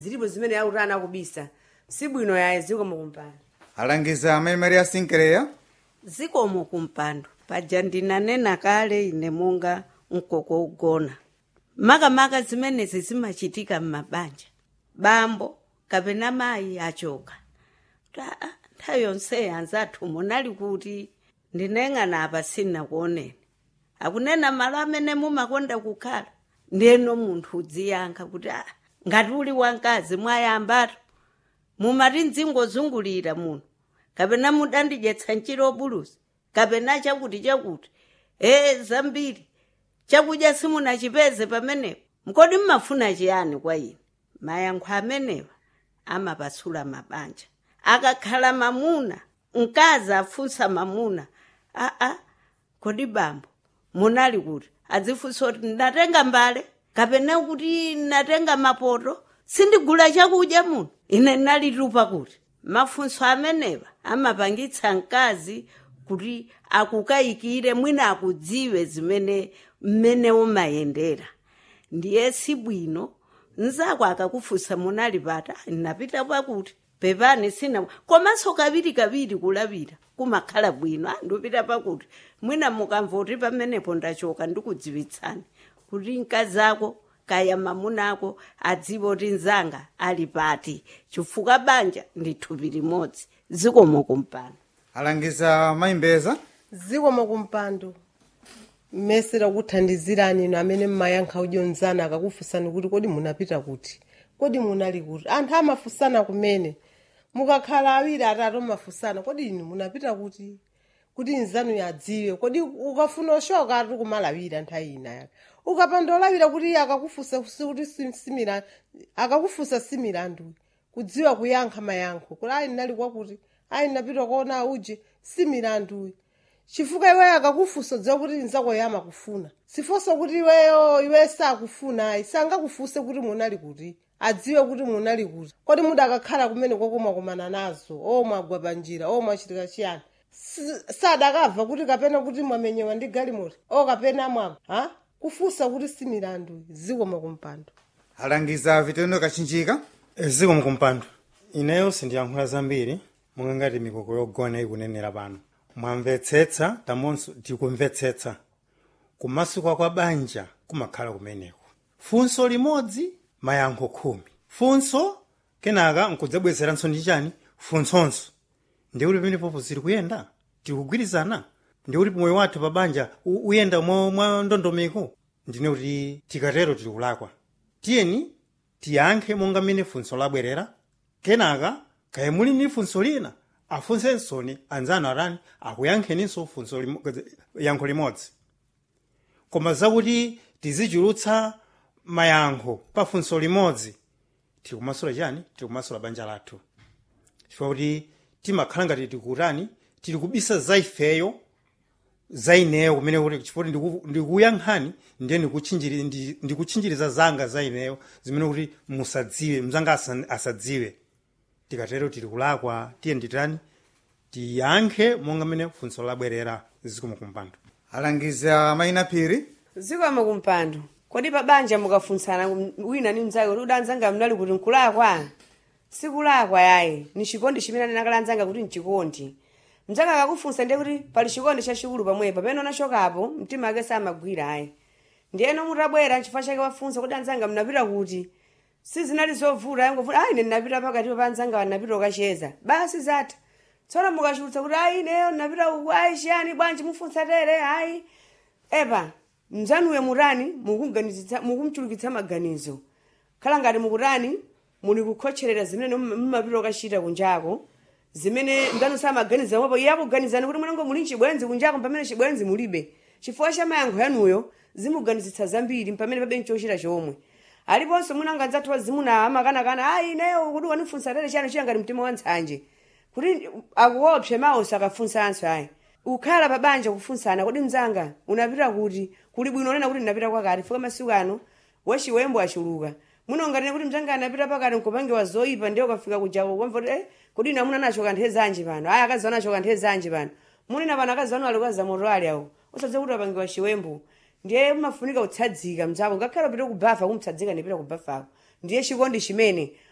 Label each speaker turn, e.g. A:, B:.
A: zilipo zimene autana kubisa sibwino yaye zikomo kumpando
B: alangiza amayi maria sinkeleya
C: zikomo kumpando paja ndinanena kale ine monga mkoko ugona makamaka zimenezi zimachitika m'mabanja bambo kapena mayi achoka Ta- ah, nthawi yonseyi anzathu munali kuti ndineng'ana apa sinakuoneni akunena malo amene mumakonda kukhala ndiyeno munthu udziyankha kuti ah, ngati uli wamkazi mwayambatu mumati mdzingozungulira muno kapena mudandidyetsa mchiro buluzi kapena chakuti chakuti ee zambiri chakudya simunachipeze pamenepo mkodi mmafuna chiyani kwa ine mayankho amenewa amapasula mabanja akakhala mamuna mkazi afunsa mamuna aa kodi bambo munali kuti adzifunsa kuti ndatenga mbale kapena kuti ndatenga mapoto sindigula chakudya muno ine ndinalitupa kuti mafunso amenewa amapangitsa mkazi kuti akukayikire mwina akudziwe zimene mmene umayendera ndiye sibwino nzako akakufunsa munali pata ndinapita pakuti pepani sina komanso kaviri kaviri kulapita kumakhala bwino "Ah, ndipita pakuti mwina mukamvoti pamenepo ndachoka ndikudziwitsani kuti mkazi ako kaya mamuna ako adziwe kuti nzanga ali pati chifukwa banja ndi thupi limodzi zikomo kumpando
B: alangiza mayi mbeza
D: zikomo kumpando mmesera kuthandizirani inu amene mmayankha udyonzana akakufunsani kuti kodi munapita kuti kodi munali kuti anthu amafunsana kumene mukakhala awiri atatu mafunsana kodi inu munapita kuti kuti nzanu yadziwe kodi ukafuna oshoka ati kumalawira nthawi ina yake ukapanda olawira kuti iye akakufunsa kuti si- simira akakufunsa similandu kudziwa kuyankha mayankho kuti ayi ndinali kwakuti ayi ndinapita kuona uje similanduyi chifukwa iweyo akakufunsa dziwa kuti nzako yama kufuna sifonso kuti iweyo iwe sakufuna ayi sangakufunse kuti munali kuti adziwe kuti munali kuti kodi mudakakhala kumene kokomakomana nazo o mwagwa panjira o mwachitika chiyani Si- sadakabva kuti kapena kuti mwamenyewa ndi galimoti o kapena mwagwa ha kufunsa kuti similandu zikomo kumpando
B: alangiza vitendo kachinjika
E: zikomo kumpando ineyo sindiyankhula zambiri monga ngati mikoko yogona ikunenera pano mwamvetsetsa tamonso tikumvetsetsa kumasuka kwa banja kumakhala kumeneko funso limodzi mayankho khumi funso kenaka nkudzabwezeranso ndi chani funsonso ndi kuti pamenepopo zili kuyenda tikugwirizana ndi kuti moyo wathu pa banja u- uyenda mwa mwa ndondomeko ndine kuti tikatero tili kulakwa tiyeni tiyankhe monga mmene funso labwerera kenaka kaya muli ndi funso lina afunsensoni anzanu atani akuyankheninso funso limo- yankho limodzi koma zakuti tizichulutsa mayankho pa funso limodzi tikumasula chani tikumasula banja lathu chifukwa kuti timakhala ngati tikutani tili kubisa za ifeyo za ineyo kumene kuti chifukwa kuti ndiku- ndikuyankhani ndiye ndikuchinjiri- ndi- ndikuchinjiriza zanga za ineyo zimene kuti musadziwe mzanga asa- asadziwe tikatero tili kulakwa tiye nditani tiyankhe monga mmene funso labwerera zikomo kumpando
B: alangiza mayina phiri
A: zikomo kumpando kodi pa banja mukafunsana wina ni mnzake kuti udanzanga mnali kuti nkulakwa sikulakwa yayi ni chikondi chimene anenakala anzanga kuti nchikondi mnzake akakufunsa ndiye kuti pali chikondi chachikulu pamwepo pamene unachokapo mtima ake samagwira ayi ndiyeno mutabwera chifukwa chake wafunsa kuti anzanga mnapita kuti sizinali zovuta yangovuta ayi ine ndinapita pakati pa anzanga wanapita ukacheza basi zatha tsono mukachulutsa kuti ayi ineyo ndinapita uku ayi chiyani bwanji mufunsa tere ayi epa mzanuyo mutani mukuganizitsa mukumchulukitsa maganizo khala ngati mukutani muli kukhotcherera zimene mum- mumapita ukachita kunjako zimene mzanu samaganiza mopo iye akuganizani kuti mwanango muli chibwenzi kunjako pamene chibwenzi mulibe chifukwa cha mayankho yanuyo zimuganizitsa zambiri pamene pabe nchochita chomwe aliponso mwina anzathu wazimuna amakanakana ayi ineyo kuti wanifunsa tere chiyani chiyangati mtima wa ntsanje kuti akuopse mawu sakafunsanso ayi ukhala pabanja kufunsana kodi mzanga unapita kuti kuli bwino nena kuti ndinapita kwakati fika masiku ano wachiwembo achuluka muno ngatine kuti mzanga anapita pakati nkupangiwa zoyipa ndiye ukafika kujako kwamva kuti eh, kodi ine amuna nacho kanthe zanji pano aya akazi anacho kanthe zanji pano munina pano akazi anu alikaza moto ali awo usadze kuti apangiwa chiwembo ndiye umafunika kutsadzika mzako ngakhale upite kubafa kumtsadzika ndipita kubafako ndiye chikondi chimene